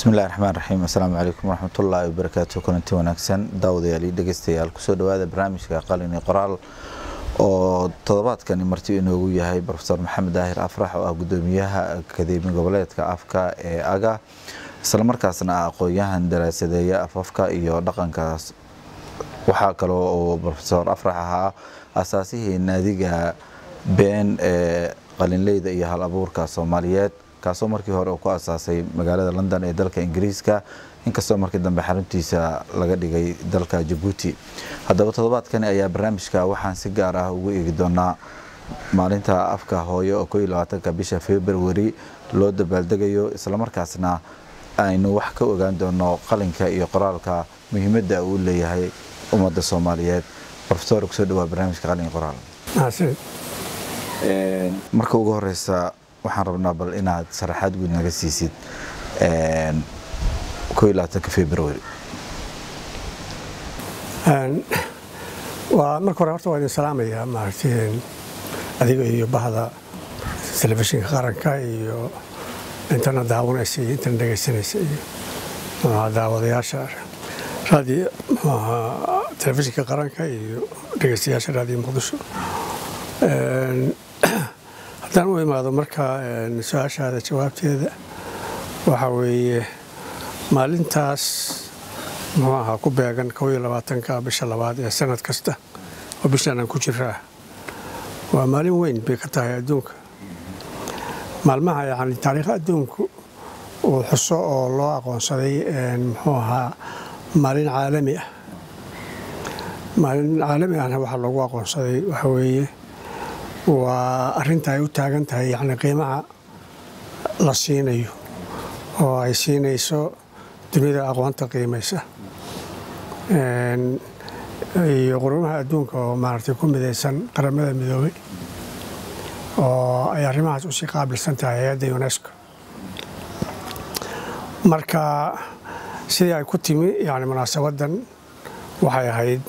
bismillahi raxmaan raxiim assalaamu calaykum waraxmatullaahi wabarakaatu kulanti wanaagsan daawadayaal iyo dhegeystayaal kusoo dhawaada barnaamijka qalin iyo qoraal oo toddobaadkani marti inoogu yahay profesor maxamed daahir afrax oo ah gudoomiyaha akademi goboleedka afka ee aga islamarkaasna ah aqoon-yahan daraasadeeya afafka iyo dhaqankaas waxaa kaloo oo profesor afrax ahaa asaasihii naadiga been ee qalinleyda iyo hal abuurka soomaaliyeed kaasoo markii hore uu ku asaasay magaalada london ee dalka ingiriiska inkastoo markii dambe xaruntiisa laga dhigay dalka jabuuti haddaba toddobaadkani ayaa barnaamijka waxaan si gaar ah ugu eegi doonaa maalinta afka hooyo oo ko iyo labaatanka bisha februari loo dabaaldegayo islamarkaasna aynu wax ka ogaan doono qalinka iyo qoraalka muhiimadda uu leeyahay ummadda soomaaliyeed profesor kusoo dhawaa barnaamijka qalin iyo qoraal marka ugu horeysa waxaan rabnaa bal inaad sharaxaad guud naga siisid ko iyo labaatanka februari waa marka hore horta waa idin salaamayaa maaragtay adiga iyo bahda telefishinka qaranka iyo intana daawanaysa iyo intana dhegaysanaysa iyo daawadayaasha raadiyo telefishinka qaranka iyo dhegaystayaasha raadiyo muqdisho haddaan u imaado marka su-aashaada jawaabteeda waxaa weeye maalintaas muxuu ahaa ku beegan kow iyo labaatanka bisha labaad ee sanad kasta oo bishaan aan ku jiraa waa maalin weyn bay ka tahay adduunka maalmaha yani taariikha adduunku uu xuso oo loo aqoonsaday muxuu ahaa maalin caalami ah maalin caalami ahna waxaa loogu aqoonsaday waxaa weeye waa arinta ay u taagan tahay yani qiimaha la siinayo oo ay siinayso dunida aqoonta qiimaysa iyo qurumaha adduunka oo maaragtay ku midaysan qaramada midoobay oo ay arrimahaas usii qaabilsan tahay hay-adda unesco marka sidii ay ku timi yani munaasabadan waxay ahayd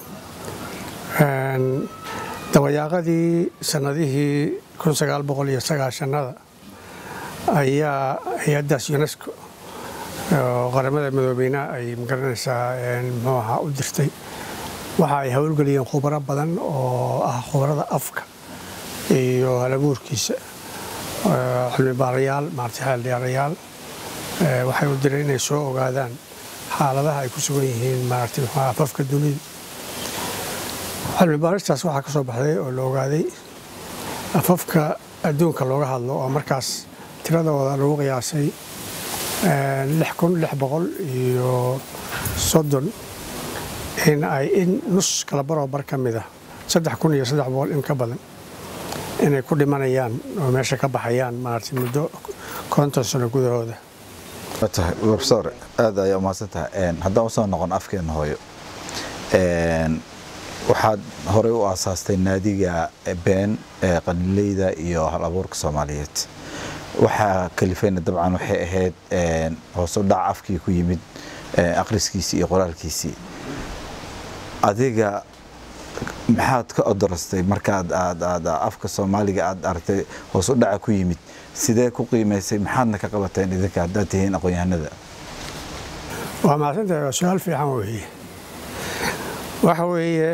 dabayaaqadii sanadihii aaaaada ayaa hay-addaas unesco oo qaramada midoobeyna ay magaranaysaa muxuu ahaa u dirtay waxa ay howlgeliyeen khubaro badan oo ah khubarada afka iyo halabuurkiisa cilmi baarayaal maarata xeeldheerayaal waxay u direen inay soo ogaadaan xaaladaha ay ku sugan yihiin maarata muxuu afafka dunida cilmi baaristaas waxaa ka soo baxday oo la ogaaday afafka adduunka looga hadlo oo markaas tiradooda lagu qiyaasay iyo soddon in ay in nus kala baroo bar ka mida iyo in ka badan inay ku dhimanayaan oo meesha ka baxayaan maarata muddo konton sano gudahooda tahay profesor aad ayaa umahadsan tahay haddaan usoo noqon afkeena hooyo waxaad horey u aasaastay naadiga been ee qalinleyda iyo hal abuurka soomaaliyeed waxaa kalifeyna dabcan waxay ahayd hoos u dhac afkii ku yimid akhriskiisii iyo qoraalkiisii adiga maxaad ka odorastay markaad aad afka soomaaliga aad aragtay hoos u dhaca ku yimid sidee ku qiimaysay maxaadna ka qabateen idinka haddaad tihiin aqoon-yahanada waa mahadsantahay waa su-aal fiican weeye waxa weeye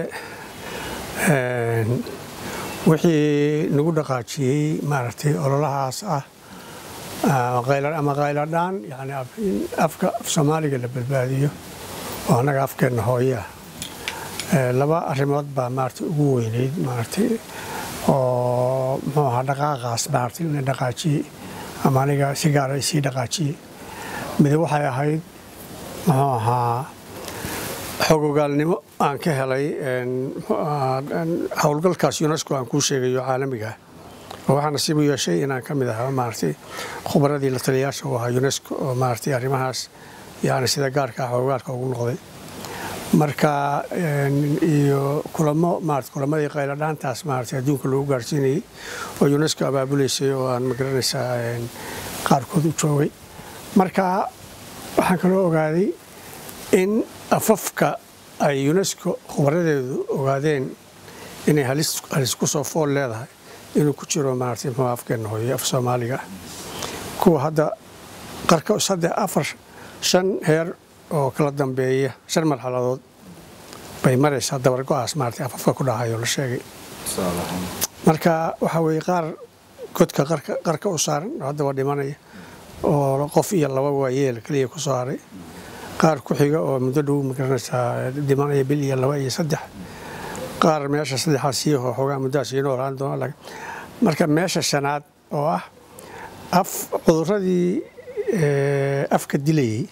wixii nagu dhaqaajiyey maaragtay ololahaas ah ama qayladhaan yani in afka af soomaaliga la badbaadiyo oo annaga afkeenna hooye ah laba arrimood baa maaragtay ugu weyneyd maaragtay oo muxuu ahaa dhaqaaqaas maaragtay ina dhaqaajiyey ama aniga si gaara isii dhaqaajiyey mid waxay ahayd muxuu ahaa xogogaalnimo aan ka helay howlgalkaas unesco aan kuu sheegayo caalamiga oo waxaa nasiib u yeeshay inaan ka mid ahaa maaragtay khubaradii la taliyayaasha u ahaa unesco oo maaragtay arrimahaas yani sida gaarka ah hogaalka ugu noqday marka iyo kulamo maarata kulamadii qayladhaantaas maaragtay adduunka lagu gaarsiinayey oo unesco abaabuleysay oo aan magaranaysaa qaarkood u joogay marka waxaan kaloo ogaaday in afafka ay unesco khubaradeedu ogaadeen inay halis ku soo fool leedahay inuu ku jiro maaragtay muxuu afkeenna hooye af soomaaliga kuwa hadda qarka saddex afar shan heer oo kala dambeeya shan marxaladood bay maraysaa dabargo-aas maarata afafka ku dhahayo la sheegay marka waxaa weeye qaar godka qarka u saaran oo haddaba dhimanaya oo qof iyo laba waayeel keliya ku soo haray qaar ku xiga oo muddo dhow magaranaysaa dhimanaya bil iyo laba iyo saddex qaar meesha saddexaas sii xoogaa muddaas sii noolaan doona marka meesha shanaad oo ah af cuduradii afka dilayay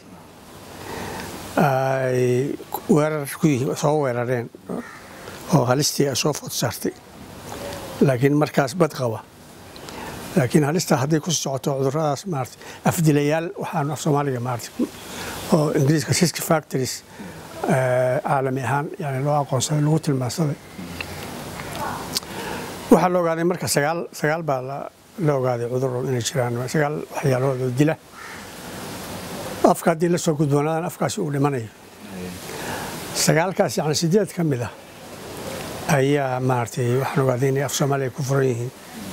ay weerar ku yihiin soo weerareen oo halistii ay soo food saartay laakiin markaas bad qaba laakiin halistaa hadday ku socoto cuduradaas maarata afdilayaal waxaanu af soomaaliga maarata oo ingiriiska risk factories caalami ahaan yani loo aqoonsaday lagu tilmaansaday waxaa la ogaaday marka sagaal sagaal baa la ogaaday cuduro inay jiraan sagaal waxyaalood oo dila afka haddii la soo gudboonaadaan afkaasi uu dhimanayo sagaalkaas yani sideed ka mid ah ayaa maaragtay waxaan ogaaday inay af soomaaliya ku furan yihiin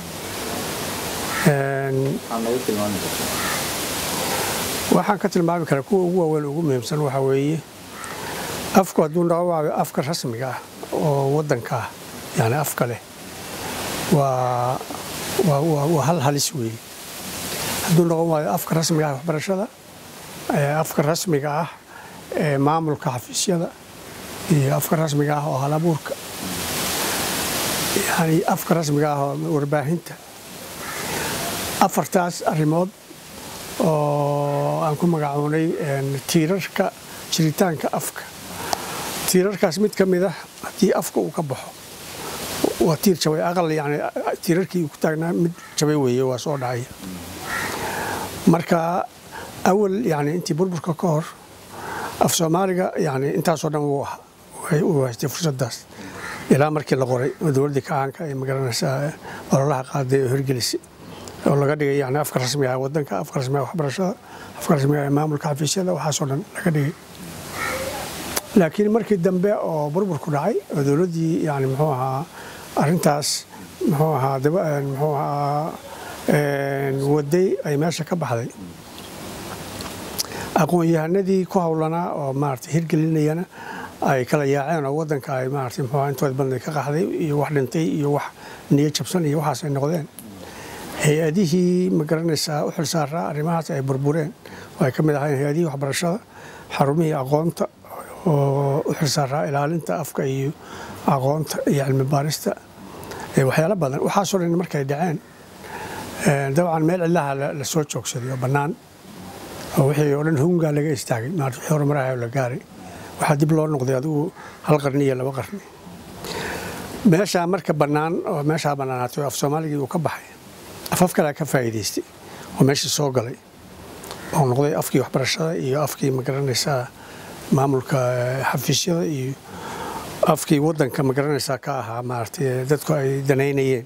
waxaan ka tilmaami karaa kuwa ugu waaweyn ugu muhiimsan waxaa weeye afku hadduu noqo afka rasmiga ah oo waddanka ah yani afka leh waa waa hal halis weeye hadduu noqon waayo afka rasmiga ah waxbarashada afka rasmiga ah ee maamulka xafiisyada iyo afka rasmiga ah oo halabuurka yani afka rasmiga ah oo warbaahinta afartaas arrimood oo aan ku magacoonay tiirarka jiritaanka afka tiirarkaas mid ka mid ah haddii afka uu ka baxo waa tiir jabay aqal yani tiirarkii ku taagnaa mid jabay weeye waa soo dhacaya marka awal yani intii burburka ka hor af soomaaliga yani intaasoo dhan wuu ahaa uu haystay fursaddaas ilaa markii la qoray oo dowladdii kacaanka ay magaranaysaa ololaha qaaday oo hirgelisay oo laga dhigay yani afka rasmiga ah waddanka afka rasmiga waxbarashada afka rasmiga ee maamulka xafiisyada waxaasoo dhan laga dhigay laakiin markii dambe oo burburku dhacay oo dowladdii yani muxuu ahaa arrintaas muxuu ahaa muxuu ahaa waday ay meesha ka baxday aqoon-yahanadii ku howlanaa oo maarata hirgelinayana ay kala yaaceen oo waddanka ay maarata muxuu ahaa intooda badnay ka qaxday iyo wax dhintay iyo wax niyo jabsan iyo waxaas ay noqdeen hay-adihii ma garanaysaa u xilsaaraa arrimahaas ay burbureen oo ay ka mid ahayn hay-adihii waxbarashada xarumihii aqoonta oo u xilsaaraa ilaalinta afka iyo aqoonta iyo cilmi baarista waxyaalo badan waxaasoo dhan markay dhaceen dabcan meel cilaha la soo joogsaday oo bannaan oo wixii oo dhan hungaa laga istaagay maarta wixii horumaraha la gaaray waxaa dib loo noqday adigu hal qarni iyo laba qarni meeshaa marka bannaan oo meeshaa bannaanaatay oo af soomaaligii uu ka baxay afaf kalea ka faa'iidaystay oo meeshii soo galay oo noqday afkii waxbarashada iyo afkii magaranaysaa maamulka xafiisyada iyo afkii waddanka magaranaysaa ka ahaa maaragtay dadku ay danaynayeen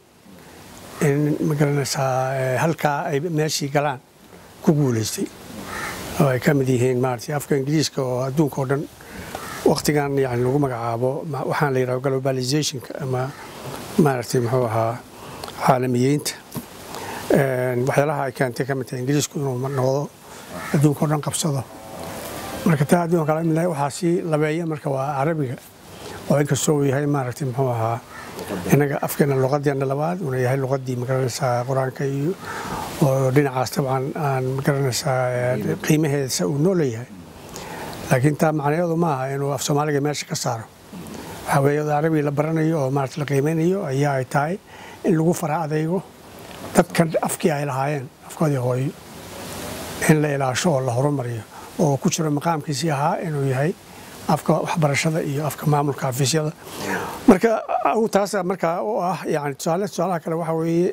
in magaranaysaa halkaa ay meeshii galaan ku guulaystay oo ay ka mid yihiin maaragtay afka ingiriiska oo adduunka oo dhan waqtigan yani lagu magacaabo waxaan la yidhaha globalizationka ama maaragtay muxuu ahaa caalamiyeynta waxyaalaha ay keentay ka mid tahay ingiriisku inuu noqdo adduunka o dhan qabsado marka taa adduunka kala mid waxaa sii labeeya marka waa carabiga oo inkastoo uu yahay maaragtay muxuu ahaa innaga afkeena luqadeena labaad uuna yahay luqadii magaranaysaa qur-aanka iyo oo dhinacaas dabcan aan magaranaysaa qiimaheeda uu noo leeyahay laakiin taa macnaheedu ma aha inuu af soomaaliga meesha ka saaro waxaa weeye carabiga la baranayo oo maarata la qiimeynayo ayaa ay tahay in lagu fara adaygo dadkan afkii ay lahaayeen afkoodii hooyo in la ilaasho oo la horumariyo oo ku jiro maqaamkiisii ahaa inuu yahay afka waxbarashada iyo afka maamulka xafiisyada marka taasa markaa u ah yani tusaale tusaalaha kale waxa weeye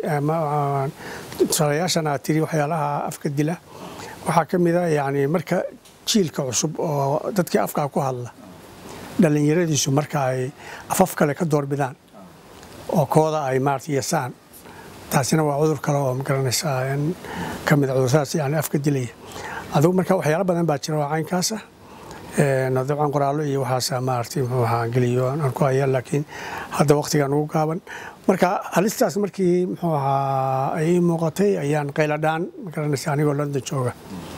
tusaalayaashan aad tiri waxyaalaha afka dila waxaa ka mid a yani marka jiilka cusub oo dadkii afkaa ku hadla dhallinyaradiisu marka ay afaf kale ka doorbidaan oo kooda ay maarata yasaan taasina waa cudur kale oo magaranaysaa ka mid cuduradaas yani afka dilaya adugu marka waxyaalo badan baa jira oo caynkaas ah dabcan qoraallo iyo waxaasa maaragtay muxuu ahaa geliyo aan ku haya laakiin hadda waqtigan ugu gaaban marka halistaas markii muxuu ahaa ay ii muuqatay ayaan qayladhaan magaranaysa anigoo london jooga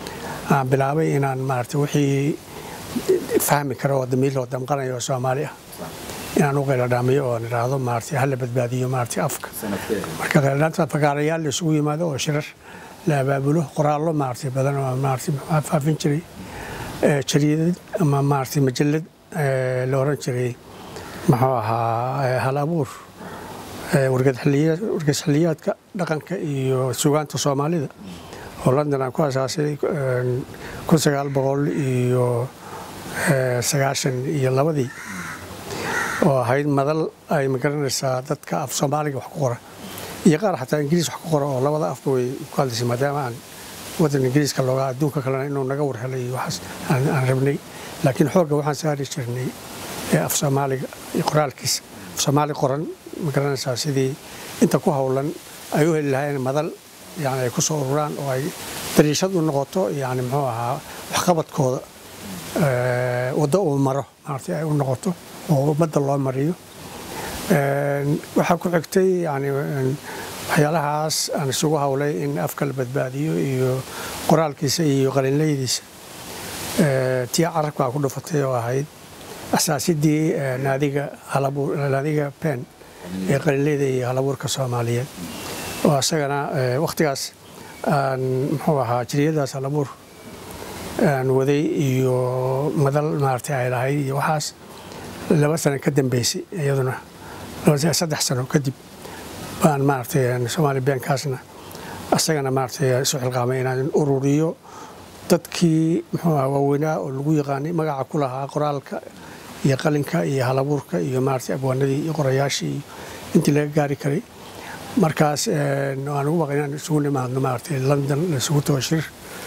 aan bilaabay inaan maarata wixii fahmi karo oo damiir loo damqanayo oo soomaali ah inaan u qayladhaamiyo oo idhaahdo maarata hala badbaadiyo maarata afka marka qayladhaanta fagaarayaal la isugu yimaado oo shirar la abaabulo qoraallo maarata badan oo maarata maxaa faafin jiray jariidad ama maarata majallad la oran jiray muxuu ahaa hal abuur wargasxiliyaadka dhaqanka iyo sugaanta soomaalida oo london aan ku asaasay kun sagaal boqol iyo sagaashan iyo labadii oo ahayd madal ay magaranaysaa dadka af soomaaliga wax ku qora iyo qaar xataa ingiriis wax ku qora oo labada afba way ku hadlaysay maadaama aan waddan ingiriiska looga adduunka kalena inuu naga warhelay iyo waxaas aan rabnay laakiin xoogga waxaan saari jirnay af soomaaliga iyo qoraalkiisa af soomaali qoran magaranaysaa sidii inta ku howlan ay u heli lahaayeen madal yani ay ku soo ururaan oo ay dariishad u noqoto yani muxuu ahaa waxqabadkooda waddo uu maro maarata ay u noqoto oo ummadda loo mariyo waxaa ku xigtay yani waxyaalahaas aan isugu howlay in afka la badbaadiyo iyo qoraalkiisa iyo qalinleydiisa tii carabkaa ku dhufatay oo ahayd asaasidii naadiga naadiga pen ee qalinleyda iyo halabuurka soomaaliyeed oo isagana wakhtigaas aan muxuu ahaa jiriyadaas halabuur aan waday iyo madal maarata ay lahayd iyo waxaas laba sano ka dambeysay iyaduna saddex sano kadib baan maaragtay soomaali beenkaasna isagana maaragtay isu xilqaamay inaan ururiyo dadkii muxuu ahaa waaweynaa oo lagu yaqaanay magaca ku lahaa qoraalka iyo qalinka iyo halabuurka iyo maaragtay abwaanadii iyo qorayaashii intii laga gaari karay markaas aan ugu baqay inaan isugu nimaadno maaragtay london isugu tago shir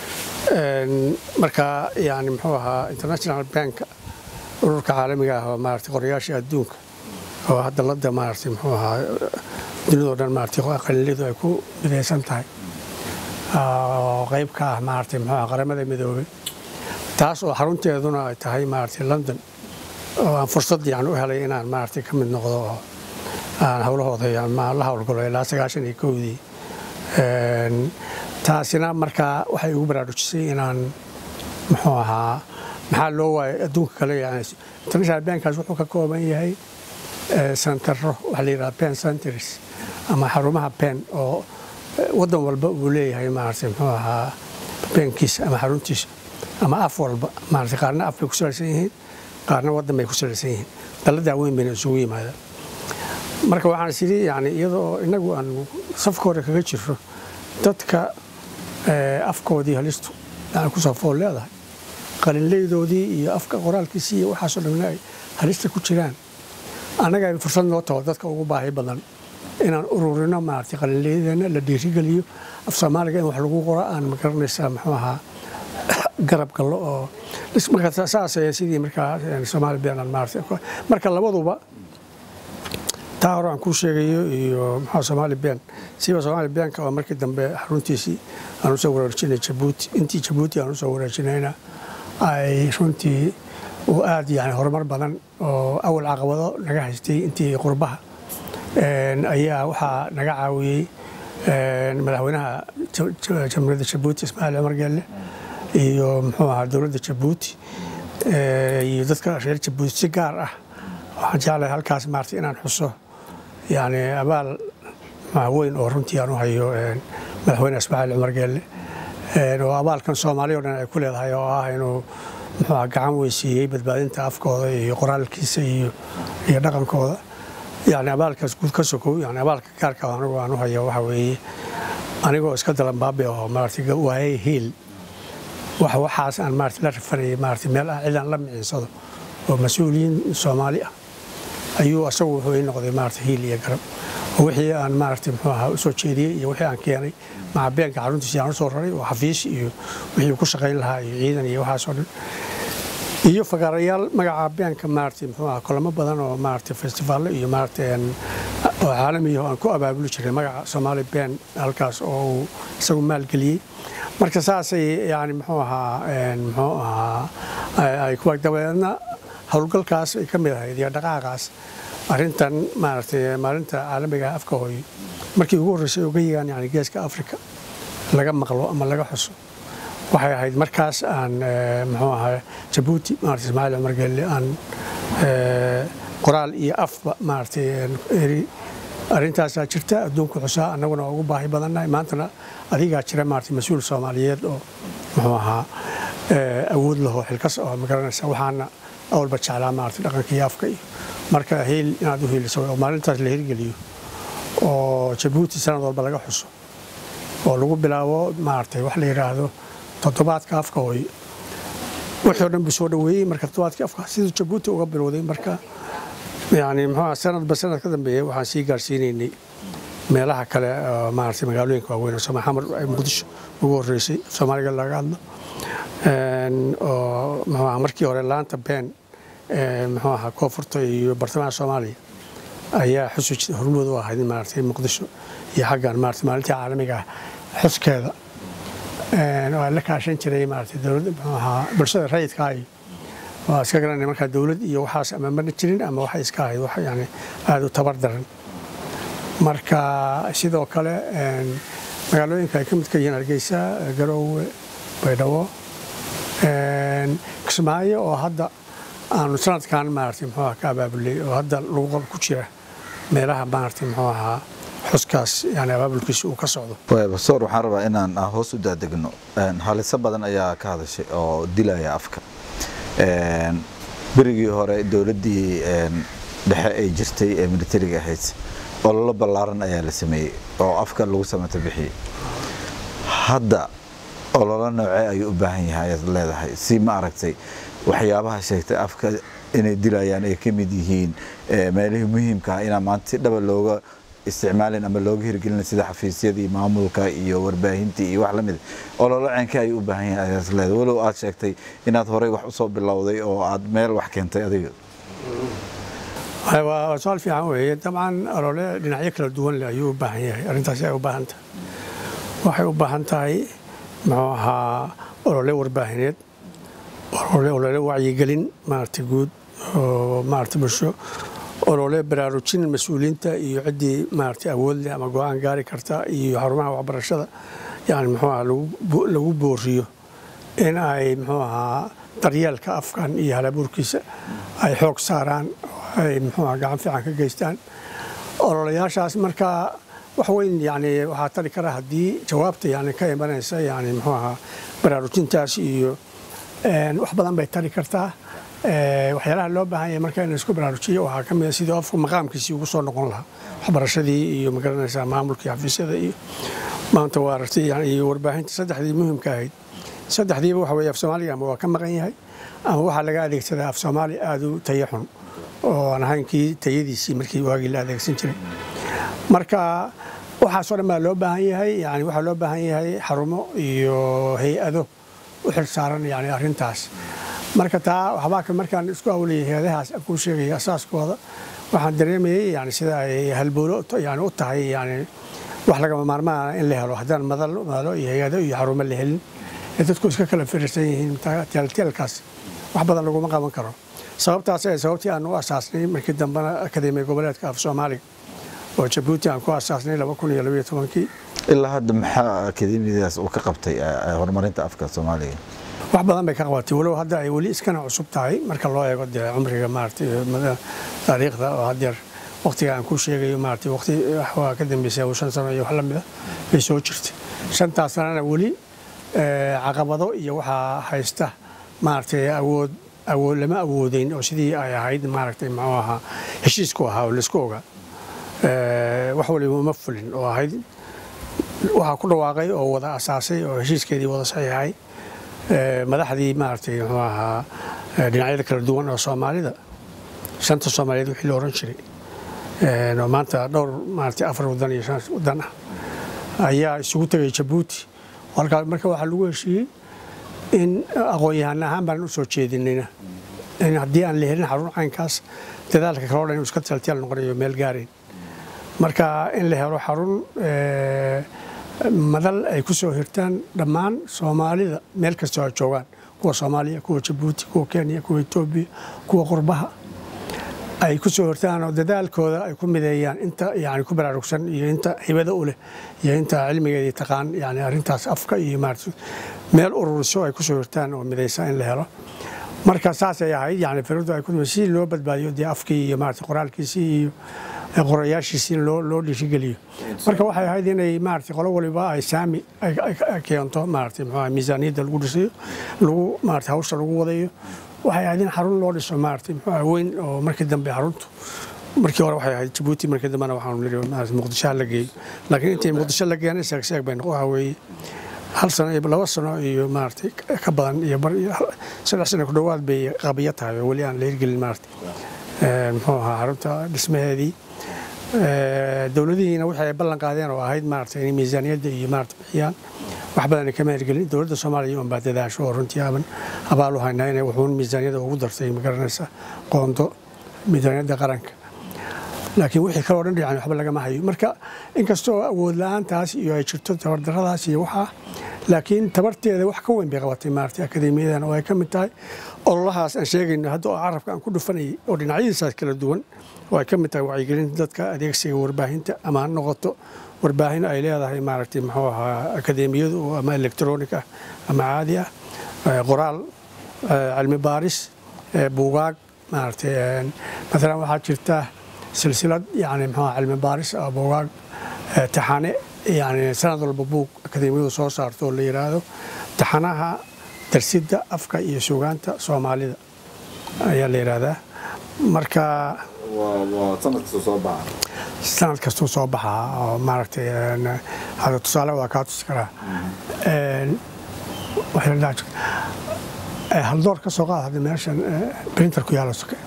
marka yani muxuu ahaa international bank ururka caalamiga ah oo maaragtay qorayaashii adduunka oo hadda ladda maaragtay muxuu ahaa dunidoo dhan maaragtay qalinleydu ay ku midaysan tahay oo qayb ka ah maaragtay muxuu ahaa qaramada midoobay taas oo xarunteeduna ay tahay maaragtay london oo aan fursad yani u helay inaan maaragtay ka mid noqdo oo aan howlahooda la howlgalo ilaa sagaashan iyo kowdii taasina markaa waxay igu baraarujisay inaan muxuu ahaa maxaa loo waayay adduunka kale yani international bankaas wuxuu ka kooban yahay santaro waxaa la yidhaha pen centers ama xarumaha pen oo waddan walba uu leeyahay maaragtay muxuu ahaa benkiisa ama xaruntiisa ama af walba maaragtay qaarna af bay ku salaysan yihiin qaarna waddan bay ku salaysan yihiin dalladaa weyn bayna isugu yimaadaan marka waxaan is yidhi yani iyadoo innagu aan safka hore kaga jirro dadka afkoodii halistu yani kusoo fool leedahay qalinleydoodii iyo afka qoraalkiisii iyo waxaasoo dhamna ay halista ku jiraan annaga ay fursad noo taho dadka ugu baahi badan inaan ururino maaragtay qalinleydeenna la dhiirigeliyo af soomaaliga in wax lagu qoro aan magaranaysaa muxuu ahaa garab gallo oo marka saas sidii markaa soomaali beenan maaragtay marka labaduba taa hore aan kuu sheegayo iyo maxaa soomaali been siiba soomaali beenka oo markii dambe xaruntiisii aan usoo wareejinay jabuuti intii jabuuti aan usoo wareejinayna ay runtii uu aad yani horumar badan oo awal caqabado naga haystay intii qurbaha ayaa waxaa naga caawiyey madaxweynaha jamhuuriyadda jabuuti ismaaciil cumar geelle iyo muxuu ahaa dowladda jabuuti iyo dadka reer jabuuti si gaar ah waxaan jeclahay halkaas maaragtay inaan xuso yani abaal weyn oo runtii aan u hayo madaxweyne ismaaciil cumar geelle oo abaalkan soomaaliya o dhan ay ku leedahay oo ah inuu muxuu gacan weysiiyey badbaadinta afkooda iyo qoraalkiisa iyo iyo dhaqankooda yani abaalkaas guud ka sokow yani abaalka gaarka anigu aan u hayo waxa weeye anigoo iska dalanbaabi oo maaragtay waayay hiil wax waxaas aan maaragtay la rafanayay maaragtay meel aan cidaan la micinsado oo mas-uuliyiin soomaali ah ayuu asagu wuxuu ii noqday maaragtay hiil iyo garab oo wixii aan maaragtay muxuu ahaa u soo jeediyey iyo wixii aan keenay macabeenka xaruntiisii aan u soo raray oo xafiis iyo wixii ku shaqayn lahaa iyo ciidan iyo waxaasoo dhan iyo fagaarayaal magaca beenka maaragtay muxuu ahaa kulamo badan oo maaragtay festivaallo iyo maaragtay oo caalamiya oo aan ku abaabuli jiray magaca soomaali been halkaas oo uu isagu maalgeliyey marka saasay yani muxuu ahaa muxuu ahaa ay kuwa dabeedna howlgalkaas ay ka mid ahayd iyo dhaqaaqaas arrintan maaragtay maalinta caalamiga afka hooyo markii ugu horreysay uga yigaan yani geeska afrika laga maqlo ama laga xuso waxay ahayd markaas aan muxuu ahaa jabuuti maarata ismaaciil cumar gelle aan qoraal iyo afba maaragtay eri arrintaasaa jirta adduunku xusaa annaguna waa ugu baahi badannahay maantana adigaa jira maarata mas-uul soomaaliyeed oo muxuu ahaa awood laho xilkas oo magaranaysa waxaana awalba jeclaa maarata dhaqanka iyo afka iyo marka heel inaad u heeliso oo maalintaas la hirgeliyo oo jabuuti sanad walba laga xuso oo lagu bilaabo maaragtay wax la yidhaahdo toddobaadka afka hooy wixii o dhan buu soo dhoweeyey marka toddobaadkii afka siduu jabuuti uga bilowday marka yani muxuu sanadba sanad ka dambeeya waxaan sii gaarsiinaynay meelaha kale maaragtay magaalooyinka waaweyn oo xamar muqdisho ugu horreysay soomaaliga laga hadlo oo muxuu ahaa markii hore laanta been muxuu ahaa koonfurta iyo bartamaha soomaaliya ayaa xusu hormood u ahayd maaragtay muqdisho iyo xaggan maaragtay maalintii caalamiga ah xuskeeda waa la kaashan jiray maaragtay dowladda muxuu ahaa bulshada rayidka iyo waa iska garanay markaa dowlad iyo waxaas ama mana jirin ama waxay iska ahayd wax yani aada u tabar daran marka sidoo kale magaalooyinka ay ka midka yihiin hargeysa garoowe baydhabo kismaayo oo hadda aanu sanadkan maaragtay muxuu ka abaabulay oo hadda lagu qol ku jira meelaha maaragtay muxuu ahaa xuskaas yani abaabulkiisa uu ka socdo basoor waxaan rabaa inaan hoos u daadegno haliso badan ayaa ka hadashay oo dilaya afka berigii hore dowladdii dhexe ay jirtay ee militariga ahayd ololo ballaaran ayaa la sameeyey oo afka lagu samata bixiyey hadda ololo noocee ayuu u baahan yahay ayaad leedahay si ma aragtay waxyaabaha sheegtay afka inay dilayaan ay ka mid yihiin meelihii muhiimka ah inaa maanta si dhaba looga isticmaalin ama looga hirgelin sida xafiisyadii maamulka iyo warbaahintii iyo wax la mid ololo ceenkee ayuu u baahan yahay ayaad leedahay walow aad sheegtay inaad horey wax usoo bilowday oo aad meel wax keentay adiga waa su-aal fiican weeye dabcan olole dhinacyo kala duwan leh ayuu u baahan yahay arrintaasi ay u baahan tahay waxay u baahan tahay muxuu ahaa olole warbaahineed olole wacyigelin maaragtay guud oo maaragtay bulsho olole baraarujin mas-uuliyiinta iyo ciddii maaragtay awood leh ama go-aan gaari karta iyo xarumaha waxbarashada yani muxuu ahaa lagu booriyo in ay muxuu ahaa daryeelka afkan iyo halabuurkiisa ay xoog saaraan ay muxuu ahaa gacan fiican ka geystaan ololayaashaas markaa wax weyn yani waxaa tari kara haddii jawaabta yani ka imanaysa yani muxuu ahaa baraarujintaas iyo wax badan bay tari kartaa waxyaalaha loo baahan yahay marka in laisku baraarujiyo waxaa ka mid a sidii qofku maqaamkiisii ugu soo noqon lahaa waxbarashadii iyo magaranaysaa maamulkii xafiisyada iyo maanta waa aragtay iyo warbaahinta saddexdii muhimka ahayd saddexdiiba waxa weeye af soomaaliga ama waa ka maqan yahay ama waxaa laga adeegsadaa af soomaali aada u tayo xun oo aan ahayn kii tayadiisii markii waagii la adeegsan jiray marka waxaasoo dhan baa loo baahan yahay yani waxaa loo baahan yahay xarumo iyo hay-ado u xil saaran yani arrintaas marka taa waxbaa ka markaan isku awlayay hay-adahaas aan kuu sheegaya asaaskooda waxaan dareemayay yani sida ay halbowlo yani u tahay yani wax lagama maarmaana in la helo haddaan madalo iyo hay-ado iyo xarumo la helin ee dadku iska kala firirsan yihiin teelteelkaas wax badan laguma qaban karo sababtaas ee sababtii aan u asaasnay markii dambena akademiya goboleedka af soomaaliga oo jabuuti aan ku asaasnay laba kun iyo labaiyo tobankii ilaa hadda maxaa akademiyadaas uu ka qabtay horumarinta afka soomaaliga wax badan bay ka qabatay walow hadda ay weli iskana cusub tahay marka loo eego dee cumriga maaragtay taariikhda oo haddeer waqtiga aan ku sheegayo maaragtay waqti waa ka dambeysay shan sano iyo wax la mida bay soo jirtay shantaas sanana weli caqabado iyo waxaa haysta maaragtay awood awood lama awoodeyn oo sidii ay ahayd maaragtay muxuu ahaa heshiisku ahaa oo laisku ogaa wax waliba uma fulin oo ahayd waxaa ku dhawaaqay oo wada asaasay oo heshiiskeedii wada saxiixay madaxdii maaragtay muxuu ahaa dhinacyada kala duwan oo soomaalida shanta soomaaliyeed wixii la oran jiray oo maanta dhowr maaragtay afar wadan iyo shan wadan ah ayaa isugu tegay jabuuti halkaa marka waxaa lagu heshiiyey in aqoon-yahan ahaan baan u soo jeedinayna in haddii aan la helin xarun caynkaas dadaalka kaloo dhan inuu iska talteel noqonayo meel gaarayn marka in la helo xarun madal ay ku soo hirtaan dhammaan soomaalida meel kastoo ay joogaan kuwa soomaaliya kuwa jabuuti kuwa kenya kuwa etoobiya kuwa qurbaha ay ku soo hortaan oo dadaalkooda ay ku mideeyaan inta yani ku baraarugsan iyo inta hibada u leh iyo inta cilmigeedii taqaan yani arrintaas afka iyo maarata meel ururiso ay ku soo hortaan oo midaysa in la helo marka saasay ahayd yani firadu ay ku si loo badbaadiyo dee afkii iyo maarata qoraalkiisii iyo qorayaashiisii in loo loo dhiirigeliyo marka waxay ahayd inay maarata qolo waliba ay saami ay keento maarata muxuu miisaaniyadda lagu dhisayo lagu maarata hawsha lagu wadayo waxay ahayd in xarun loo dhiso maarata muxuu weyn oo markii dambe xaruntu markii hore waxay ahayd jabuuti markii dambena waxaanu niri maarata muqdisho la geeyo laakiin intii muqdisho la geena sheeg sheeg bay waxa weeye hal sano iyo laba sano iyo maarata ka badan iyo bar iyo saddex sano ku dhowaad bay qabiyo tahay oo weli aan la hirgelin maarata muxuu ahaa xarunta dhismaheedii dowladihiina waxay ballan qaadeen oo ahayd maarata inay miisaaniyadda iyo maarata bixiyaan wax badan kama hirgelin dowladda soomaaliya un baa dadaasho oo runtii aaban abaal u haynaa inay wuxuun miisaaniyadda ugu dartay magaranaysa qoondo miisaaniyadda qaranka laakiin wixii kaloo dhan yani waxba lagama hayo marka inkastoo awood la-aantaas iyo ay jirto tabardaradaas iyo waxaa laakiin tabarteeda wax ka weyn bay qabatay maarata akademiyadan oo ay ka mid tahay ololahaas aan sheegayno hadda oo carabka aan ku dhufanayay oo dhinacyadiisaas kala duwan oo ay ka mid tahay wacyigelinta dadka adeegsiga warbaahinta ama ha noqoto warbaahin ay leedahay maaragtay muxuu ahaa akademiyadu ama electronic ah ama caadi ah qoraal cilmi baaris buugaag maaragtay maalan waxaa jirta silsilad yani muxuu cilmi baaris ah buugaag taxane yani sanad walba buug akademiyadu soo saarto oo la yidhaahdo taxanaha darsidda afka iyo sugaanta soomaalida ayaa la yidhaahdaa marka sanad kastuu soo baxaa oo maaragtay hada tusaale waa kaa tusi karaa haldoor ka soo qaad hadda meeshan printer ku yaala soke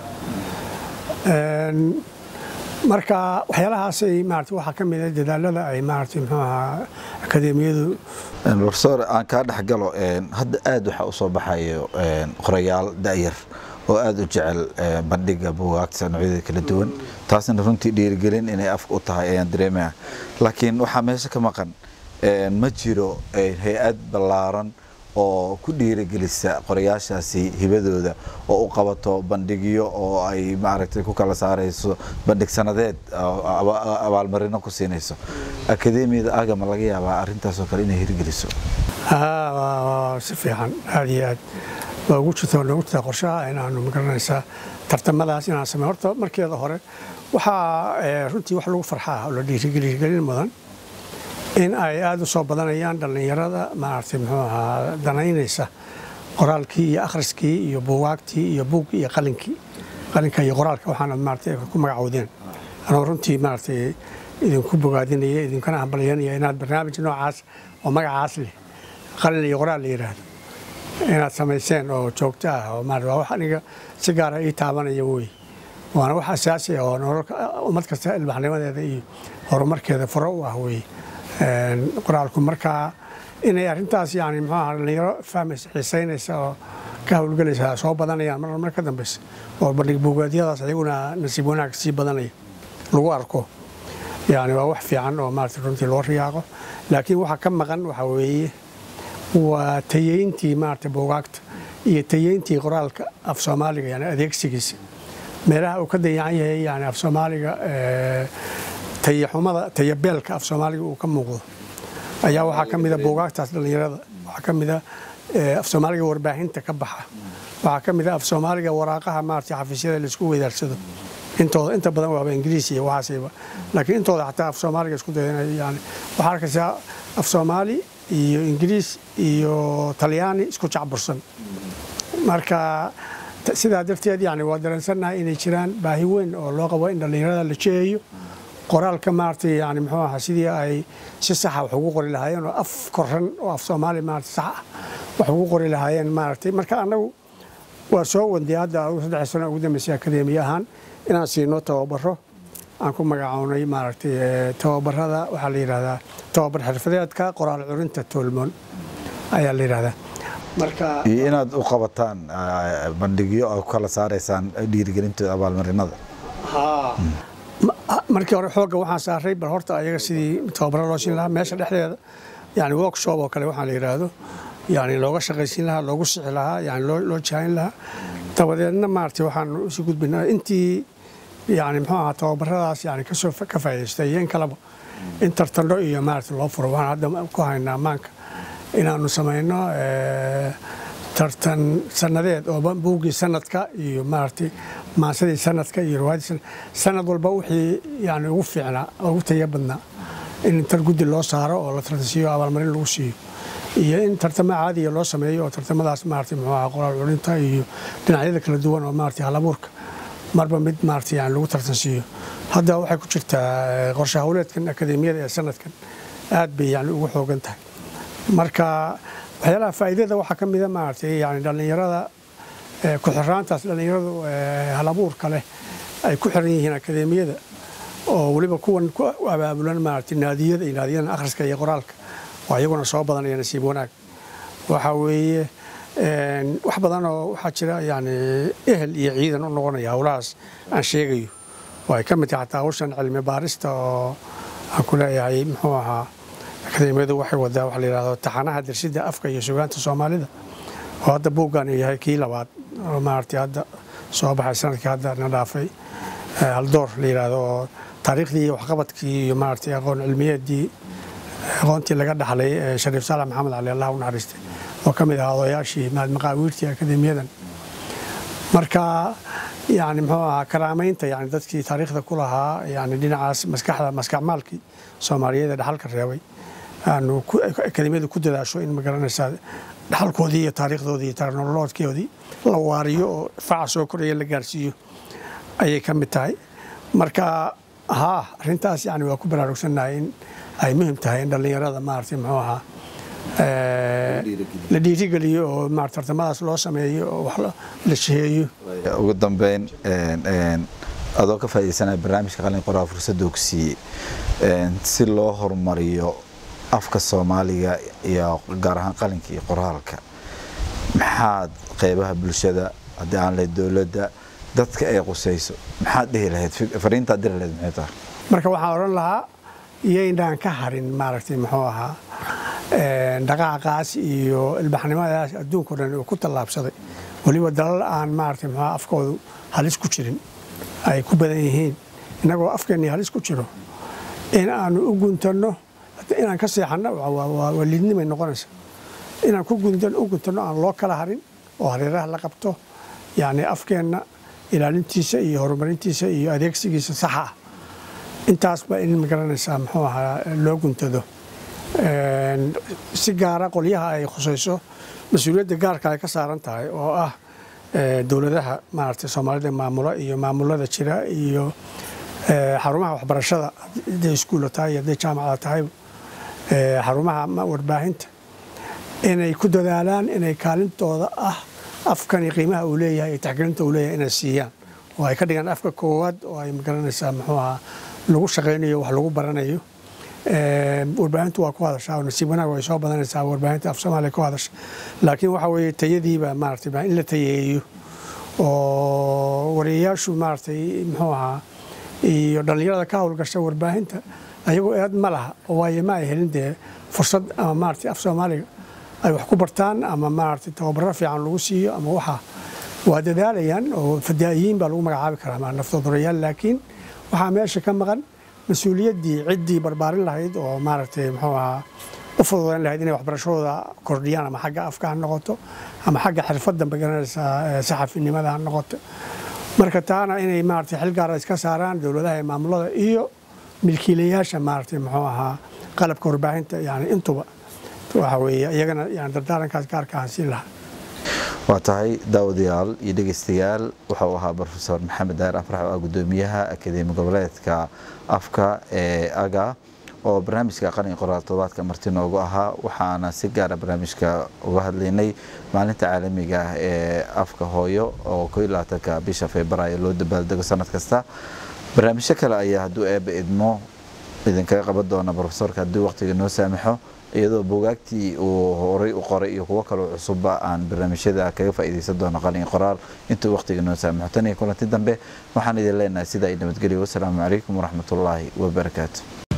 marka waxyaalahaasay maarata waxaa ka mid ah dadaalada ay maarata muxuu ahaa akademiyadu profesor aan kaa dhex galo hadda aada waxaa u soo baxayo qorayaal da'yar oo aada u jecel bandhiga buugaagta noocyada kala duwan taasna runtii dhiirigelin inay afka u tahay ayaan dareemaya laakiin waxaa meesha ka maqan ma jiro hay-ad ballaaran oo ku dhiirigelisa qorayaashaasi hibadooda oo u qabato bandhigyo oo ay maaragtay ku kala saarayso bandhig sanadeed abaalmarino ku siinayso akademiyada agama laga yaabaa arrintaasoo kale inay hirgeliso si fiican aada iyo aad waa ugu jirta noogu jirtaa qorshaha inaanu magaranaysaa tartamadaas inaan samey horta markeeda hore waxaa runtii wax lagu farxaa oo la dhiirigelin mudan in ay aada u soo badanayaan dhallinyarada maaragtay muxuu ahaa danaynaysa qoraalkii iyo akhriskii iyo buugaagtii iyo buug iyo qalinkii qalinka iyo qoraalka waxaana maaragtay ku magacowdeen anoo runtii maaragtay idinku bogaadinaya idinkana hambalyanaya inaad barnaamij noocaas oo magacaas leh qalin iyo qoraal la yidhaahdo inaad samayseen oo joogto ah oo maarata waa wax aniga si gaara ii taabanaya wey waana wax asaasi ah oo nololka ummad kasta ilbaxnimadeeda iyo horumarkeeda furo u ah wey qoraalku markaa inay arrintaas yani muxuu ahaa dhalinyaro fahmaysa xiisaynaysa oo ka howlgelaysa soo badanayaan mar mar ka dambeysa oo bandhig buugaadyadaas ayaguna nasiib wanaag sii badanaya lagu arko yani waa wax fiican oo maarata runtii loo riyaaqo laakiin waxa ka maqan waxa weeye waa tayeyntii maarata buugaagta iyo tayeyntii qoraalka af soomaaliga yani adeegsigiisa meelaha uu ka dayacan yahay yani af soomaaliga tayaxumada tayabeelka af soomaaliga uu ka muuqdo ayaa waxaa ka mida buugaagtaas dhallinyarada waxaa ka mida af soomaaliga warbaahinta ka baxa waxaa ka mida af soomaaliga waraaqaha maarata xafiisyada laisku weydaarsado intooda inta badan waaba ingiriis iyo waxaasayba laakiin intooda xataa af soomaaliga isku dayanayo yani waxaa arkaysaa af soomaali iyo ingiriis iyo talyaani isku jacbursan marka sidaa darteed yani waa dareensannahay inay jiraan baahi weyn oo loo qabo in dhallinyarada la jeeyo qoraalka maaragtay yani muxuu ahaa sidii ay si saxa wax ugu qori lahaayeen oo af koran oo af soomaali maarata sax ah wax ugu qori lahaayeen maaragtay marka annagu waa soo wandiyay hadda saddex sano ugu dambeysay akademiya ahaan inaan siino tababaro aan ku magacownay maaragtay tababarada waxaa la yidhahdaa tababar xirfadeedka qoraal curinta toolmoon ayaa la yidhahdaa marka iyo inaad u qabataan bandhigyo oo kala saaraysaan dhiirigelintooda abaalmarinada markii hore xoogga waxaan saaray bal horta ayaga sidii tababaro loo siin lahaa meesha dhexdeeda yani workshop oo kale waxaa la yidhaahdo yani looga shaqaysiin lahaa loogu sixi lahaa yani loo jaahin lahaa dabadeedna maaragtay waxaan isu gudbinaa intii yani muxuu ahaa tababaradaas yani kasoo ka faa'iidaysta iyo in kaleba in tartandho iyo maarata loo furo waxaan hadda ku haynaa maanka inaanu samayno tartan sanadeed oo buuggii sanadka iyo maaragtay maasadii sanadka iyo riwaayadii sanad walba wixii yani ugu fiicnaa ugu taya badnaa in tar guddi loo saaro oo la tartansiiyo abaalmarin lagu siiyo iyo in tartamo caadiya loo sameeyo oo tartamadaas maarata muxuu ahaa qoraal culinta iyo dhinacyada kala duwan oo maarata halabuurka marba mid maarata yani lagu tartansiiyo hadda waxay ku jirtaa qorshe hawleedkan akadeemiyada ee sanadkan aad bay yani ugu xoogan tahay marka waxyaalaha faa'iidada waxaa ka mida maaragtay yani dhallinyarada ku-xiraantaas dhallinyaradu halabuurka leh ay ku xiran yihiin akadeemiyada oo weliba kuwan ku abaabulan maaragtay naadiyada iyo naadiyadan akhriska iyo qoraalka waa iyaguna soo badanaya nasiib wanaag waxaa weeye wax badan oo waxaa jira yani ehel iyo ciidan u noqonaya howlahaas aan sheegayo oo ay ka mid tahay xataa hawshan cilmi baarista oo aan ku leeyahay muxuu ahaa akadeemiyadu waxay wadaa waxa la yidhahdo taxanaha darsidda afka iyo sugaanta soomaalida oo hadda buuggan yahay kii labaad oo maaragtay hadda soo baxay sanadkii hadda na dhaafay haldoor la yidhaahdo oo taariikhdii iyo waxqabadkii iyo maaragtay aqoon cilmiyeedii aqoontii laga dhaxlay shariif saalax maxamed cali allah u naxariistay oo ka mid ahaa odayaashii maqaawiirtii akadeemiyadan marka yani muxuu ahaa karaamaynta yani dadkii taariikhda ku lahaa yani dhinacaas maskaxda maskaxmaalkii soomaaliyeed ee dhaxalka reebay aanu akademiyadu ku dadaasho in magaranaysaa dhaxalkoodii iyo taariikhdoodii iyo taarikhnololoodkoodii la waariyo oo faca soo koraya la gaarsiiyo ayay ka mid tahay marka haa arrintaas yani waa ku baraarugsannahay in ay muhim tahay in dhallinyarada maaragtay muxuu ahaa la dhiirigeliyo oo maarata tartamadaas loo sameeyo oo wax la shaheeyo ugu dambeyn adoo ka faa'iidaysanaya barnaamijka qalin qoraa fursadda ku siiyey si loo horumariyo afka soomaaliga iyo gaar ahaan qalinka iyo qoraalka maxaad qeybaha bulshada haddii aan lahayd dowladda dadka ay qusayso maxaad dhihi lahayd fariintaad diri lahayd maxay tahay marka waxaan odhan lahaa iyaynaan ka harin maaragtay muxuu ahaa dhaqaaqaas iyo ilbaxnimadaas adduunka o dhan uu ku tallaabsaday weliba dalal aan maaragtay muxuu afkoodu halis ku jirin ay ku badan yihiin innagoo afkeennii halis ku jiro in aanu u guntanno inaan ka seexanno waa liidnimay noqonaysa inaan ku u guntanno aan loo kala harin oo hareeraha la qabto yacni afkeenna ilaalintiisa iyo horumarintiisa iyo adeegsigiisa saxa ah intaasba in magaranaysaa muxuu ahaa loo guntado si gaara qolyaha ay khusayso mas-uuliyadda gaarka ay ka saaran tahay oo ah dowladaha maaragtay soomaalida maamula iyo maamulada jira iyo xarumaha waxbarashada hadday iskuulla tahay iyo hadday jaamacada tahay xarumaha warbaahinta inay ku dadaalaan inay kaalintooda ah afkani qiimaha uu leeyahay iyo taxgelinta uu leeyahay inay siiyaan oo ay ka dhigaan afka koowaad oo ay magaranaysaa muxuu ahaa lagu shaqaynayo wax lagu baranayo warbaahintu waa ku hadashaa oo nasiib wanaag way soo badanaysaa warbaahinta af soomaaliya ku hadasha laakiin waxa weeye tayadiiba maaragtay in la tayeeyo oo wariyayaashu maaragtay muxuu ahaa iyo dhallinyarada ka howlgasha warbaahinta ayagoo eed ma laha oo waayo ma ay helin dee fursad ama maaragtay af soomaaliga ay wax ku bartaan ama maaragtay tababaro fiican lagu siiyo ama waxa waa dadaalayaan oo fadaa'iyiin baa lagu magacaabi karaa naftoodurayaal laakiin waxaa meesha ka maqan mas-uuliyaddii ciddii barbaarin lahayd oo maaragtay muxuu ahaa u fududayn lahayd inay waxbarashadooda kordhiyaan ama xagga afka ha noqoto ama xagga xirfadda magaranaysaa saxafinimada ha noqoto marka taana inay maaragtay xil gaara iska saaraan dowladaha ee maamulada iyo milkiilayaasha maaragtay muxuu ahaa qalabka warbaahinta yani intuba waxa weeye iyagana yani dardaarankaas gaarka aan siin lahaa waa tahay daawadayaal iyo dhegeystayaal waxa uu ahaa brofesor maxamed daahir afrax oo ah gudoomiyaha akadeemi goboleedka afka ee aga oo barnaamijka qalin qoraal todobaadka marti noogu ahaa waxaana si gaara barnaamijka uga hadlaynay maalinta caalamiga ah ee afka hooyo oo ko iyo labaatanka bisha februaayo loo dabaaldego sanad kasta barnaamijyo kale ayaa hadduu eeba idmo idinkaga qaban doona brofesorka haddii waqtiga noo saamaxo iyadoo buugaagtii uu horay u qoray iyo kuwo kaloo cusubba aan barnaamijyada kaga faa'iidaysan doono qalin qoraal intuu waqtiga noo saamaxo tan iyo kulanti dambe waxaan idin leenahay sidaa i nabadgelyo wasalaamu calaykum waraxmatullaahi wabarakaatu